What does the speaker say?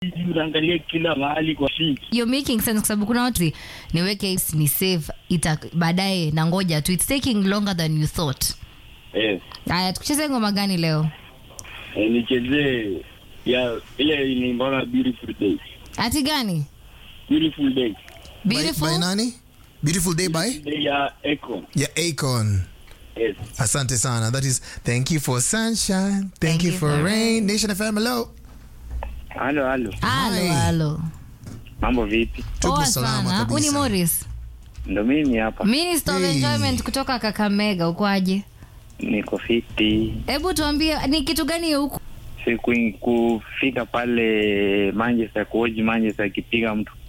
hivi unaangalia kila mahali kwa feed. You're making sense kwa sababu kuna watu niweke ni save ita baadaye na ngoja tu it's taking longer than you thought. Yes. Haya tukucheze ngoma gani leo? Eh, nichezee ya ile ni mbona beautiful day. Ati gani? Beautiful day. By, Beautiful. by nani? Beautiful day by? Day ya Econ. Ya Akon. Yes. Asante sana. That is thank you for sunshine. Thank, Thank you you for for rain. Nation FM hello. Halo halo. Halo Hi. halo. Mambo vipi? Tupo Poa salama sana. Uni kabisa. Morris. Ndo mimi hapa. Minister of Hey. Enjoyment kutoka Kakamega ukwaje? Niko fiti. Hebu tuambie ni kitu gani huku? Siku kufika pale Manchester kuoji Manchester akipiga mtu